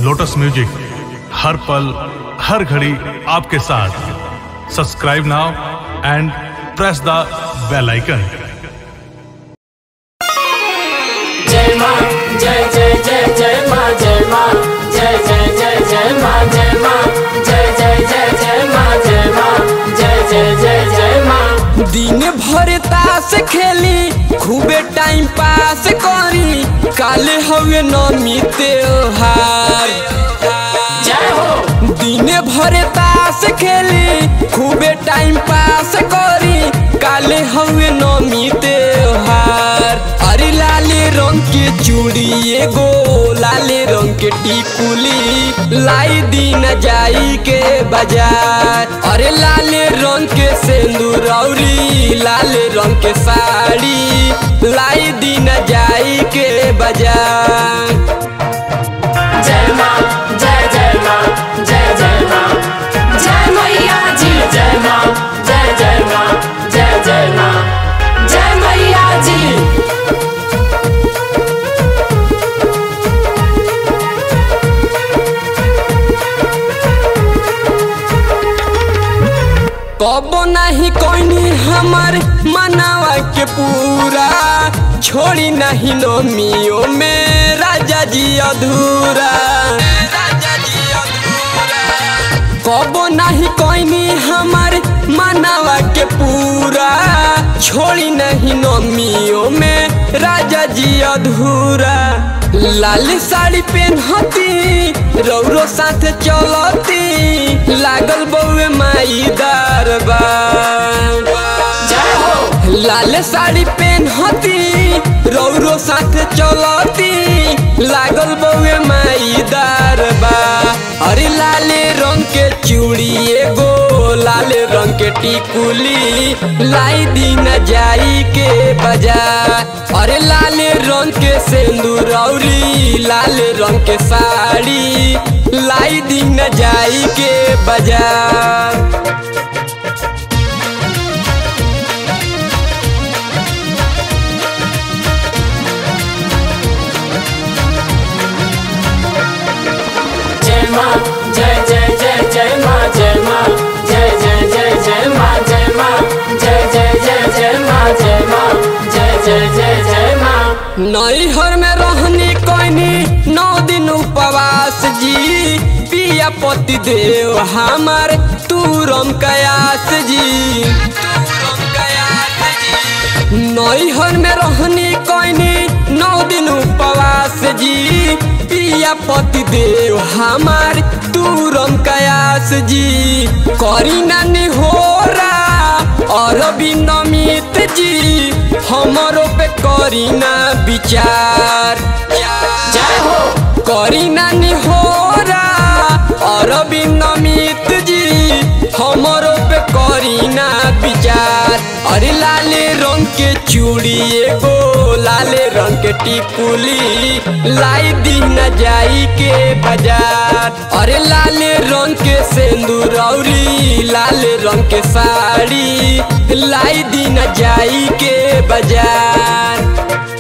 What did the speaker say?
lotus music हर पल हर घड़ी आपके साथ subscribe now and press the bell icon जय माँ जय जय जय जय माँ जय माँ जय जय जय जय माँ जय माँ जय जय जय जय माँ जय माँ जय जय जय जय माँ दिन भर ताश खेली खूबे टाइम पास करी काले हवे नमी त्योहार जय हो दिन भर ताश खेली खूबे टाइम पास करी काले हवे नमी त्योहार अरे लाले रंग के चूड़ी एगो लाले रंग के टिकुली लाई दिन जाई के बाजार अरे लाले रंग के सिंदूर औरी लाले रंग के साड़ी लाई दिन जाई के बाजार जय माँ जय जय माँ जय जय माँ जय मैया जी जय माँ जय जय माँ जय जय माँ जय मैया जी कबो नहीं कोई हमार मनावा के पूरा छोड़ी नहीं नोमियो में राजा जी अधूरा राजा जी अधूरा कबो नहीं कोई हमार मनावा के पूरा छोड़ी नहीं नोमियो में राजा जी अधूरा लाल साड़ी पहनती रौरो साथ चलती लागल बउए माई दरबार जय हो लाल साड़ी पहनती रौरो साथ चलती लागल बउए माई दरबार अरे लाले रंग के चूड़ी एगो लाले रंग के टिकुली लाई दिन जाई के बाजार अरे लाले रंग के सिंदूर औरी लाले रंग के साड़ी लाई दिन जाई के बाजार जय माँ जय जय जय जय माँ जय माँ जय जय जय जय माँ जय माँ जय जय जय जय माँ जय माँ जय जय जय जय माँ नैहर में रहनी कोइनी नौ दिन उपवास जी पिया पति देव हमार तूरम कयास जी नैहर में रहनी कोइनी नौ दिन उपवास जी पिया पति देव हमार तूरम कयास जी करी नानी होरा और नमित जी हमरो पे करी ना विचार जय हो करी नानी होरा और नमित जी हमरो पे करी ना विचार अरे लाले रंग के चूड़ी एगो लाले रंग के टिकुली लाई दिन जाई के बाजार अरे लाले रंग के सिंदूर औरी लाले रंग के साड़ी लाई दिन जाई के बाजार